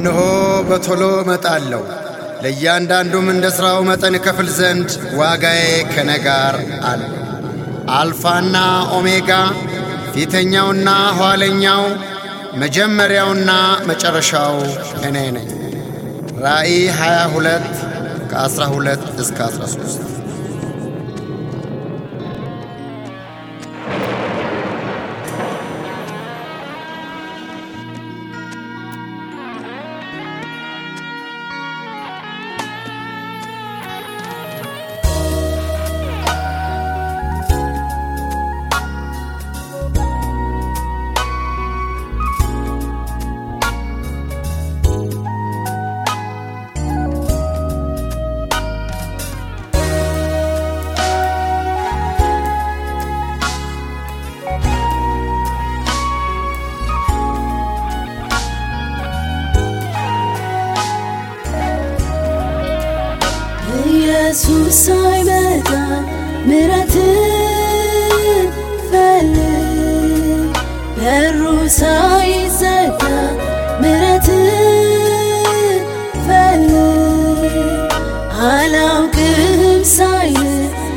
እነሆ በቶሎ እመጣለሁ፣ ለእያንዳንዱም እንደ ሥራው መጠን እከፍል ዘንድ ዋጋዬ ከኔ ጋር አለ። አልፋና ኦሜጋ ፊተኛውና ኋለኛው መጀመሪያውና መጨረሻው እኔ ነኝ። ራእይ 22 ከ12 እስከ 13 ኢየሱስ ሳይመጣ ምሕረትን ፈልግ በሩ ሳይዘጋ ምሕረትን ፈልግ አላውቅም ሳይል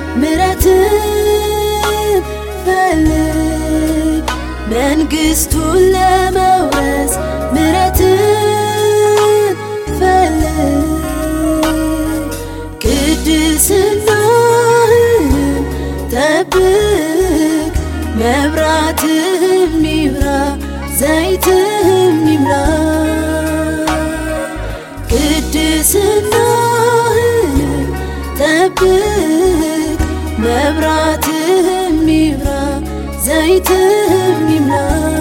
ምሕረትን ፈልግ መንግሥቱን ለመውረስ ምሕረትን ፈልግ ቅድስናህን ጠብቅ፣ መብራትህም ይብራ፣ ዘይትህም ይምራ። ቅድስናህን ጠብቅ፣ መብራትህም ይብራ፣ ዘይትህም ይምራ።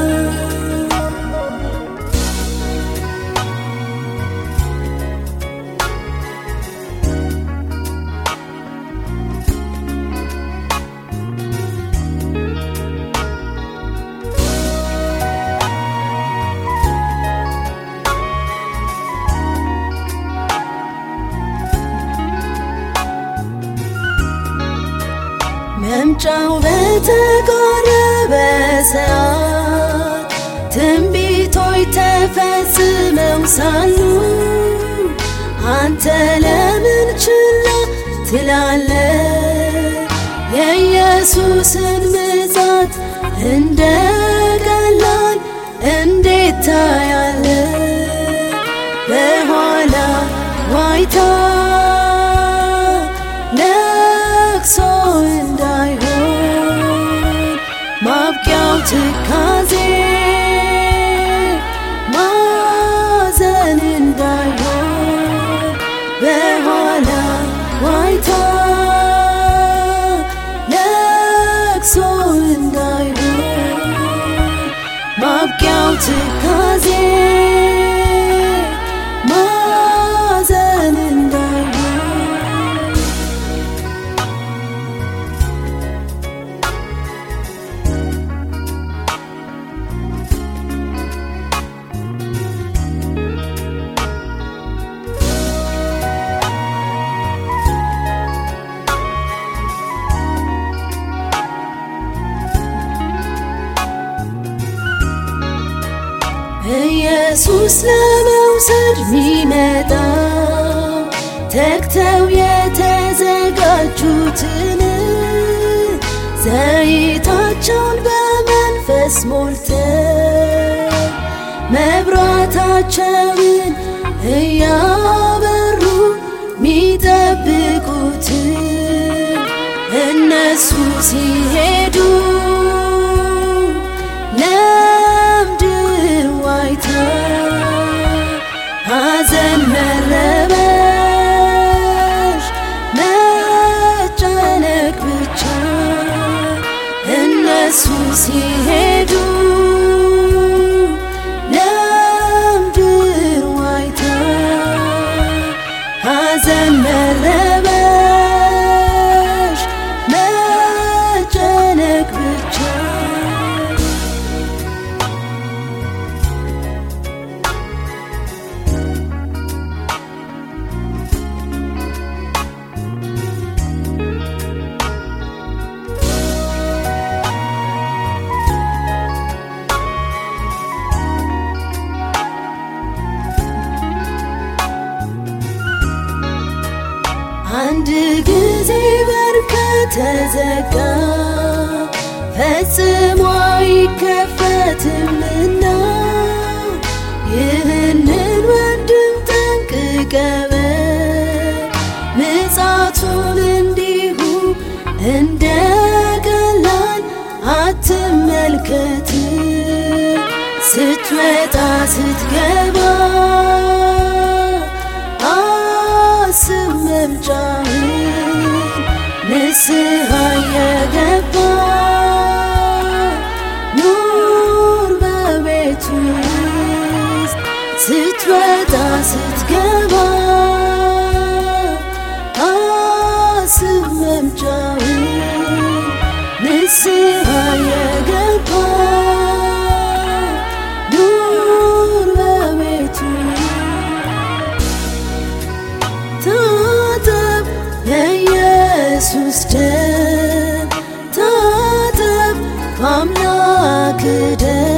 መምጫው በተቃረበ ሰዓት ትንቢቶች ተፈጽመው ሳሉ አንተ ለምን ችላ ትላለ? የኢየሱስን ምጻት እንደ ቀላል እንዴት ታያለ? በኋላ ዋይታ ለቅሶ እንዳይሆን ማብቂያው ትካዜ ማዘን እንዳይሆን በኋላ ዋይታ ለቅሶ እንዳይሆን ማብቂያው ትካዜ ማዘን እንዳይሆን ኢየሱስ ለመውሰድ ሚመጣ ተግተው የተዘጋጁትን ዘይታቸውን በመንፈስ ሞልተ መብራታቸውን እያበሩ ሚጠብቁትን እነሱ ሲሄዱ ለምድር ዋይታ ሐዘን መረበሽ መጨነቅ ብቻ እነሱ ሲሄዱ ለምድር ዋይታ ሐዘን መረበሽ መጨነቅ ብቻ የዚህ በር ከተዘጋ ፈጽሞ አይከፈትምና ይህንን ወንድም ጠንቅቀበ ምጻቱን እንዲሁ እንደ ቀላል አትመልከት ስትወጣ ስትገባ አስብ መምጫህን ንስሐ የገባ ኑር በቤቱ ውስጥ ስትወጣ ስትገባ አስብ መምጫህን ንስሐ የገባ ኑር በቤቱ ታጠብ የኢየሱስ ደም ታጠብ በአምላክ ደም